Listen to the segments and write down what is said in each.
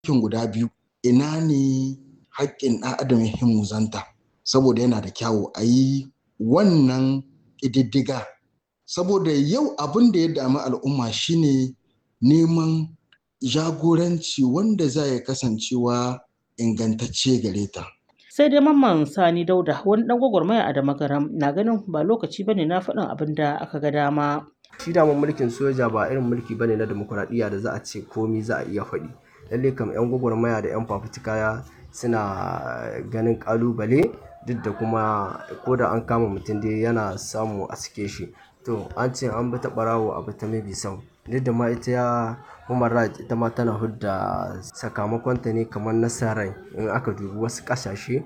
kin guda biyu ina ne haƙƙin ɗan adam ya muzanta saboda yana da kyawu a yi wannan ƙididdiga saboda yau abin da ya dami al'umma shine neman jagoranci wanda za ya kasancewa ingantacce gare ta. sai dai mamman sani dauda wani dan gwagwarmaya a damagaram na ganin ba lokaci bane na faɗin abin da aka ga dama shi daman mulkin soja ba irin mulki bane na demokuraɗiyya da za a ce komi za a iya faɗi lalle kam yan gwagwarmaya da yan fafutuka suna ganin kalubale duk da kuma ko da an kama mutum dai yana samu a sike shi to an ce an bi ta ɓarawo a bi ta mabi sau duk da ma ita ya human rights ita ma tana hudda sakamakonta ne kamar nasarar in aka dubi wasu ƙasashe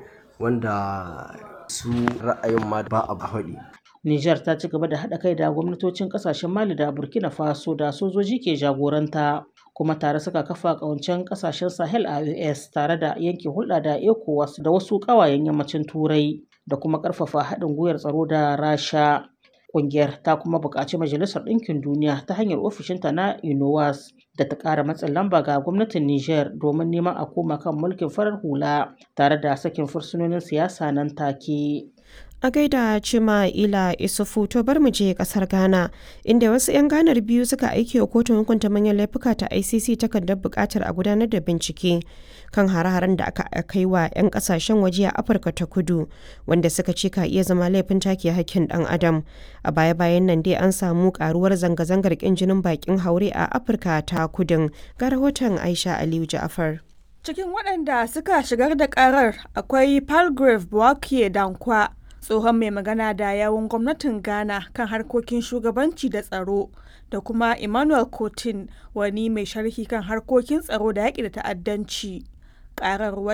wanda su ra'ayin ma ba a haɗi Nijar ta ci gaba da haɗa kai da gwamnatocin ƙasashen Mali da Burkina Faso da sojoji ke jagoranta kuma tare suka kafa ƙawancen ƙasashen Sahel a US tare da yanke hulɗa da ECOWAS da wasu ƙawayen yammacin Turai da kuma ƙarfafa haɗin gwiwar tsaro da Rasha. Ƙungiyar ta kuma buƙaci Majalisar Ɗinkin Duniya ta hanyar ofishinta na UNOWAS da ta ƙara matsin lamba ga gwamnatin Nijar domin neman a koma kan mulkin farar hula tare da sakin fursunonin siyasa nan take. A gaida Cima Ila Isufu to bar mu je kasar Ghana inda wasu 'yan ganar biyu suka aiki wa kotun hukunta manyan laifuka ta ICC takardar buƙatar a gudanar da bincike kan hare-haren da aka kai wa 'yan kasashen waje a Afirka ta Kudu wanda suka ce ka iya zama laifin take hakkin ɗan adam. A baya-bayan nan dai an samu karuwar zanga-zangar ƙin jinin bakin haure a Afirka ta Kudun ga rahoton Aisha Aliyu Ja'afar. Cikin waɗanda suka shigar da ƙarar akwai Palgrave Bouakie Dankwa tsohon mai magana da yawun gwamnatin ghana kan harkokin shugabanci da tsaro da kuma emmanuel cotin wani mai sharhi kan harkokin tsaro da yaƙi da ta'addanci ƙarar